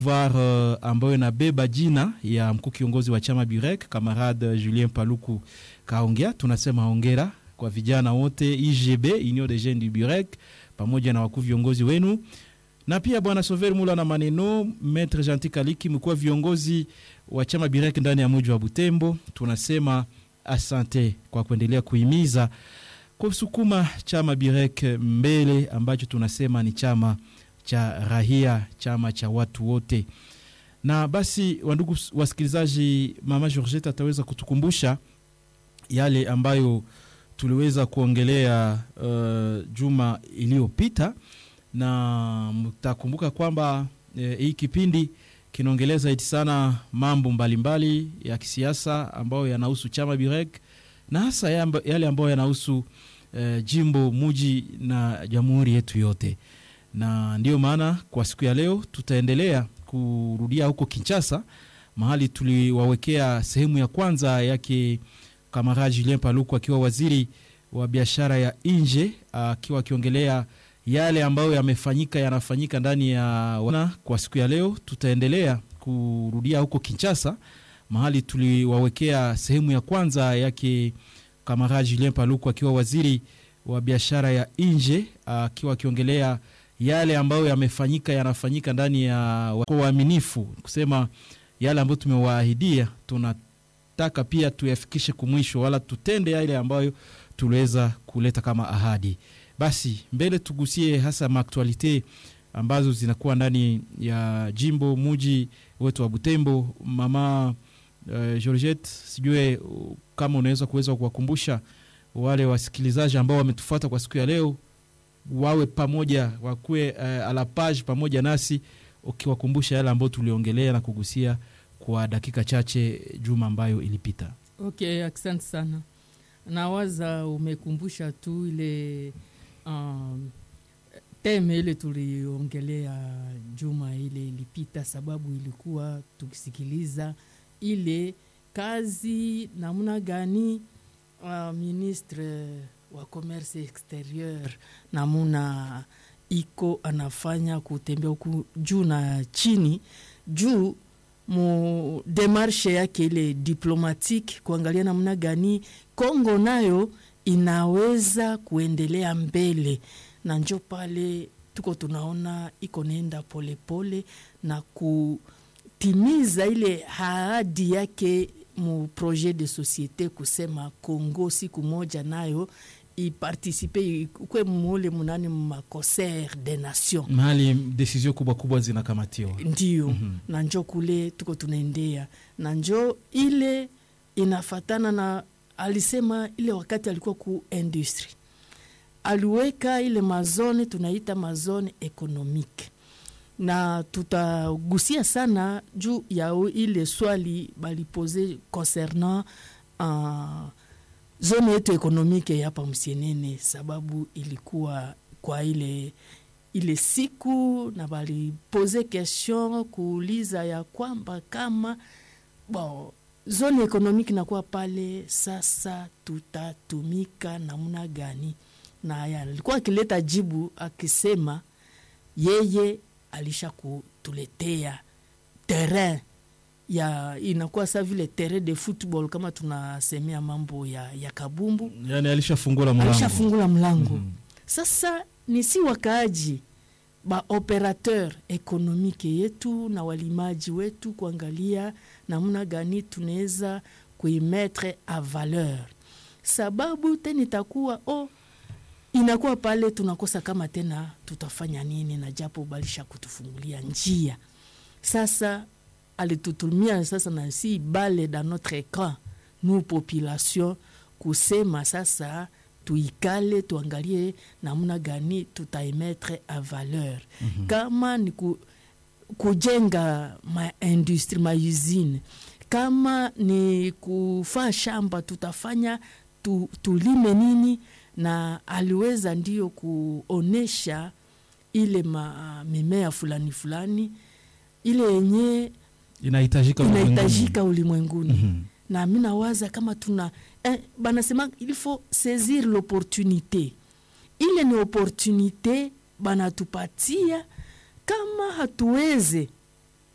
var uh, ambayo inabeba jina ya mkuu kiongozi wa chama Burek kamarade Julien Paluku kaongea. Tunasema hongera kwa vijana wote IGB, Union des Jeunes du Burek, pamoja na wakuu viongozi wenu, na pia bwana Sover Mula na maneno Maitre Gentil Kaliki, mkuu wa viongozi wa chama Burek ndani ya mji wa Butembo. Tunasema asante kwa kuendelea kuhimiza kusukuma chama Burek mbele, ambacho tunasema ni chama cha rahia, chama cha watu wote. Na basi, wandugu wasikilizaji, mama Georgette ataweza kutukumbusha yale ambayo tuliweza kuongelea uh, juma iliyopita, na mtakumbuka kwamba eh, hii kipindi kinaongelea zaidi sana mambo mbalimbali mbali ya kisiasa ambayo yanahusu chama Burek na hasa yale ambayo yanahusu eh, jimbo muji na jamhuri yetu yote na ndiyo maana kwa siku ya leo tutaendelea kurudia huko Kinshasa, mahali tuliwawekea sehemu ya kwanza yake kamarade Julien Paluku akiwa waziri wa biashara ya nje, akiwa akiongelea yale ambayo yamefanyika yanafanyika ndani ya wana. Kwa siku ya leo tutaendelea kurudia huko Kinshasa, mahali tuliwawekea sehemu ya kwanza yake kamarade Julien Paluku akiwa waziri wa biashara ya nje, akiwa akiongelea yale ambayo yamefanyika yanafanyika ndani ya kwa uaminifu, kusema yale ambayo tumewaahidia tunataka pia tuyafikishe kumwisho, wala tutende yale ambayo tuliweza kuleta kama ahadi. Basi mbele tugusie hasa maaktualite ambazo zinakuwa ndani ya jimbo muji wetu wa Butembo. Mama uh, Georgette, sijue uh, kama unaweza kuweza kuwakumbusha wale wasikilizaji ambao wametufuata kwa siku ya leo wawe pamoja wakuwe uh, ala page pamoja nasi ukiwakumbusha yale ambayo tuliongelea na kugusia kwa dakika chache juma ambayo ilipita. Okay, asante sana. Nawaza umekumbusha tu ile um, teme ile tuliongelea juma ile ilipita, sababu ilikuwa tukisikiliza ile kazi namna gani uh, ministre wa commerce exterieur namuna iko anafanya kutembea huku juu na chini juu mu demarshe yake ile diplomatique kuangalia namna gani Kongo nayo inaweza kuendelea mbele, na njo pale tuko tunaona iko nenda polepole na kutimiza ile ahadi yake mu projet de societe kusema Kongo siku moja nayo ipartisipe kwe mule munani maconcert de nation mahali desizio kubwa kubwa zinakamatiwa, ndio mm -hmm. na njo kule tuko tunaendea na njo ile inafatana na alisema ile wakati alikuwa ku industry aliweka ile mazone tunaita mazone ekonomike na tutagusia sana juu ya ile swali balipose concernant uh, zone yetu ekonomike hapa Msienene, sababu ilikuwa kwa ile ile siku na balipose question kuuliza ya kwamba kama bon, zone ekonomike nakuwa pale sasa, tutatumika namna gani? Na alikuwa akileta jibu akisema yeye alisha kutuletea terrain ya inakuwa sa vile terrain de football kama tunasemea mambo ya, ya kabumbu, yani alishafungula mlango, alishafungula mlango. Mm -hmm. Sasa ni si wakaaji ba operateur ekonomike yetu na walimaji wetu kuangalia namna gani tunaweza kuimetre a valeur, sababu tena itakuwa oh, inakuwa pale tunakosa kama tena tutafanya nini, na japo balisha kutufungulia njia. Sasa alitutumia sasa na si bale dans notre camp nous population kusema sasa tuikale tuangalie namna gani tutaimetre a valeur mm -hmm. kama ni ku, kujenga maindustrie mausine, kama ni kufaa shamba tutafanya tu, tulime nini na aliweza ndio kuonesha ile ma, mimea fulani fulani ile yenye inahitajika inahitajika ulimwenguni mm -hmm. na mi nawaza kama tuna eh, banasema il faut saisir l'opportunité ile ni opportunité banatupatia kama hatuweze